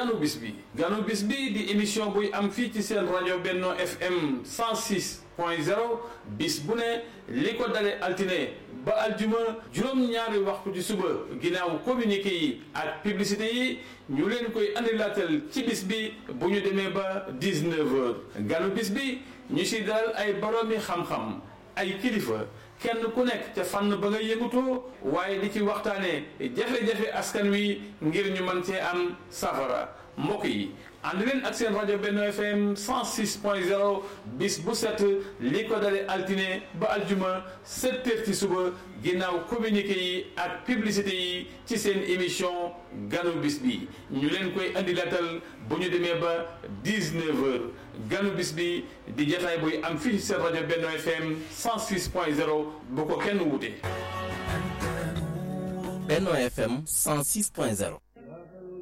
ganu bis bi ganu bis bi di émission buy am fii ci seen rajo Benno FM 106 point 0 bis bu ne li ko dale altine ba aljuma juróom-ñaari waxtu ci suba ginnaaw communiqué yi ak publicité yi ñu leen koy andilaatal ci bis bi bu ñu demee ba 19 heures ganu bis bi ñu si dalal ay boroomi xam-xam ay kilifa kenn ku nekk ca fànn ba nga yëngutoo waaye di ci waxtaanee jafe-jafe askan wi ngir ñu mën cee am safara mbokk yi ànd leen ak seen rajo Benno FM 106 point 0 bis bu set li ko dale altine ba aljuma 7 heures ci suba ginnaaw communiqué yi ak publicité yi ci seen émission ganu bis bi ñu leen koy andi latal bu ñu demee ba 19 heures ganu bis bi di jataay buy am fii seen rajo Benno FM 106 point 0 bu ko kenn wute Benno FM 106 point 0